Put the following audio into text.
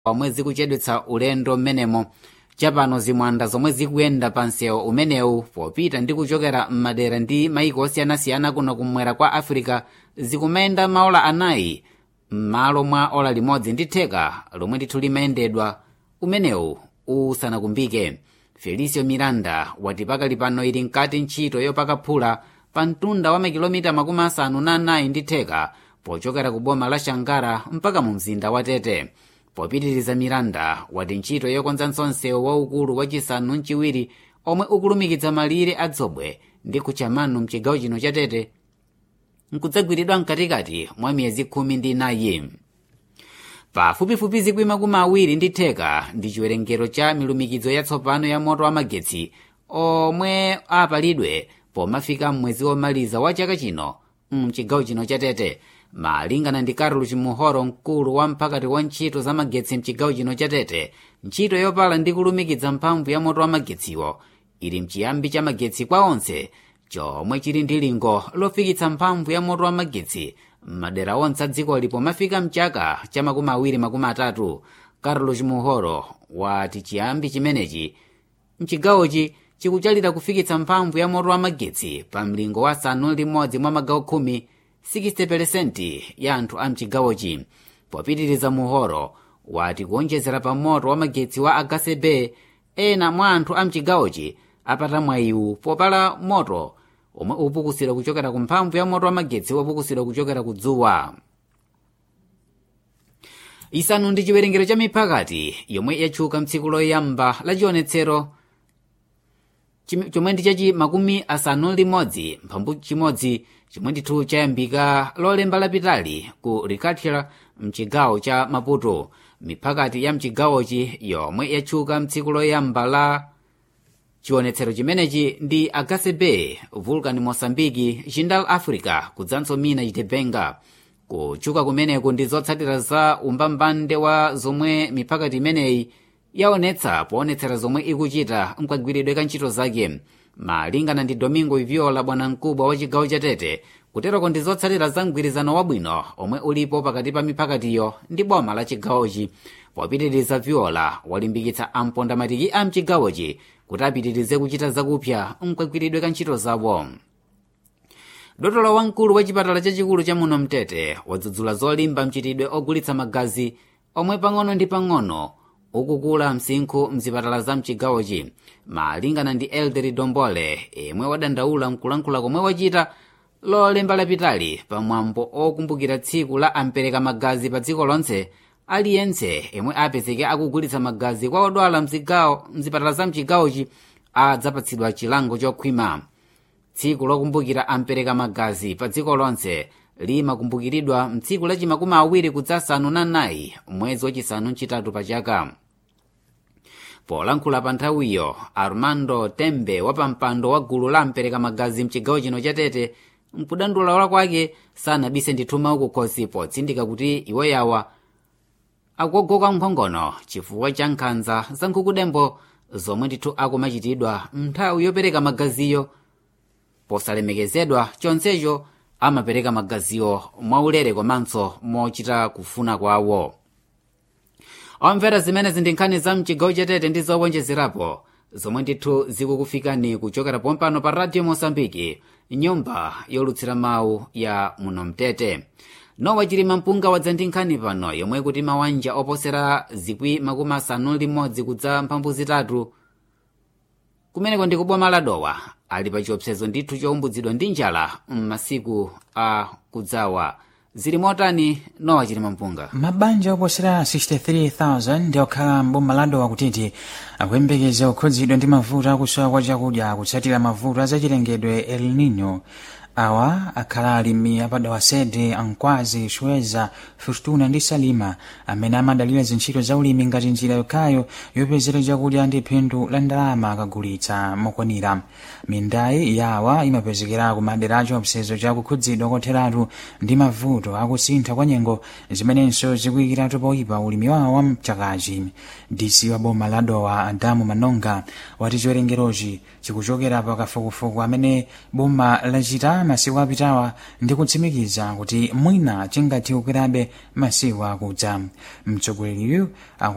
omwe zikuchedwetsa ulendo mmenemo chapano zimwanda zomwe zikuyenda pa msewu umenewu popita ndi kuchokera m'madera ndi maiko osiyanasiyana kuno kumwera kwa afirika zikumayenda maola anayi m'malo mwa ola limodzi ndi theka lomwe ndithu limayendedwa umenewu usanakumbike felicio miranda wati pakali pano ili mkati ntchito yopakaphula pa mtunda wa makilomita makumi asanu na anayi ndi theka pochokera ku boma la shangara mpaka mu mzinda wa tete popitiriza miranda wati ntchito yokonzanso msewu waukulu wachisanu mchiwiri omwe ukulumikitsa malire adzobwe ndi kuchamanu mchigawo chino cha tete nkudzagwiridwa mkatikati mwa miyezi khumi ndi inayi pafupifupi zikwi makumi awiri ndi theka ndi chiwerengero cha milumikizo yatsopano ya moto wa magetsi omwe apalidwe pomafika mwezi womaliza wa chaka chino mchigawo chino cha tete malingana ndi carlos muhoro mkulu wa mphakati wa ntchito za magetsi mchigawo chino cha tete ntchito yopala ndi kulumikiza mphamvu ya moto wa magetsiwo ili mchiyambi cha magetsi kwa onse chomwe chili ndi lingo lofikitsa mphamvu ya moto wa magetsi m'madera onse a dzikoli pomafika mchaka cha makumi awiri makumi atatu carlos muhoro wati chiyambi chimenechi mchigawochi chikuchalira kufikitsa mphamvu ya moto wa magetsi pa mlingo wa asanu limodzi mwa magawo khumi 60% ya anthu a mchigawochi popitiriza muhoro wati kuonjezera pa moto wa magetsi wa agasebe ena mwa anthu a mchigawochi apata mwayiwu popala moto omwe upukusira kuchokera ku mphamvu ya moto wa magetsi wopukusira kuchokera ku dzuwa isanu ndi chiwerengero cha miphakati yomwe yatchuka mtsiku loyamba la chionetsero chomwe ndi chachi makumi asanu limodzi mphambu chimodzi chomwe ndithu chayambika lolemba lapitali ku ricatira mchigawo cha maputo miphakati ya mchigawochi yomwe yatchuka mtsiku loyamba la chionetsero chimenechi ndi agase bay vulcan mosambiki jindal africa kudzanso mina chitepenga kutchuka kumeneku ndi zotsatira za umbambande wa zomwe miphakati imeneyi yaonetsa poonetsera zomwe ikuchita mkagwiridwe ka ntchito zake malingana ndi domingo iviola bwanamkubwa wa chigawo cha tete kuteroko ndi zotsatira za mgwirizano wabwino omwe ulipo pakati pa miphakatiyo ndi boma la chigawochi popitiriza viola walimbikitsa ampondamatiki a mchigawochi kuti apitirize kuchita zakupya mkagwiridwe ka ntchito zawo dotolo wamkulu wa chipatala chachikulu cha muno mtete wadzudzula zolimba mchitidwe ogulitsa magazi omwe pang'ono ndi pang'ono ukukula msinkhu mzipatala za mchigawochi malingana ndi elderi dombole imwe wadandaula mkulankhula komwe wachita lolemba lapitali pamwambo okumbukira tsiku la ampereka magazi pa dziko lonse aliyense imwe apezeke akugulitsa magazi kwa odwala mzigawo mzipatala za mchigawochi adzapatsidwa chilango chokhwima tsiku lokumbukira ampereka magazi pa dziko lonse limakumbukiridwa mtsiku lachimakumi awiri kudzasanu na nayi mwezi wachisanu mchitatu pa chaka polankhula pa nthawiyo armando tembe wapampando wa gulu la ampereka magazi mchigawo chino cha tete mkudandaula kwake sanabise ndithu maukukhosi potsindika kuti iwo yawa akugogoka mkhongono chifukwa cha nkhanza za nkhukudembo zomwe ndithu akumachitidwa nthawi yopereka magaziyo posalemekezedwa chonsecho amapereka magaziwo mwaulere komanso mochita kufuna kwawo omvera zimenezi ndi nkhani za mchigawo chatete ndi zowonjezerapo zomwe ndithu zikukufikani kuchokera pompano pa radio mosambiki nyumba yolutsira mawu ya muno mtete nowa chilima mpunga wadza ndi nkhani pano yomwe kuti mawanja oposera zikwi makumi asanu limodzi kudza mphambu zitatu kumeneko ndi kuboma la dowa ali pa chiopsezo ndithu chowumbuzidwa ndi njala m'masiku a kudzawa zili motani nowa chilima mpunga mabanja oposera 63,000 ndi okhala mboma la dowa kutiti akuyembekeza kukhudzidwa ndi mavuto akusowa kwa chakudya kutsatira mavuto azachilengedwe el nino awa akhala alimi apadawa sede ankwazi shweza fortuna ndi salima amene amadalira zintchito za ulimi ngati njira yokhayo yopezera chakudya ndi phindu la ndalama akagulitsa mokwanira mindayi yawa imapezekera ku madera a chiopsezo cha kukhudzidwa kotheratu ndi mavuto akusintha kwa nyengo zimenenso zikuyikiratu poyipa ulimi wawo wa mchakachi dc wa boma la dowa adamu manonga wati chiwerengerochi chikuchokera pakafukufuku amene boma lachita masiku apitawa ndi kutsimikiza kuti mwina chingathe kukwerabe masiku akudza mtsogoleriyu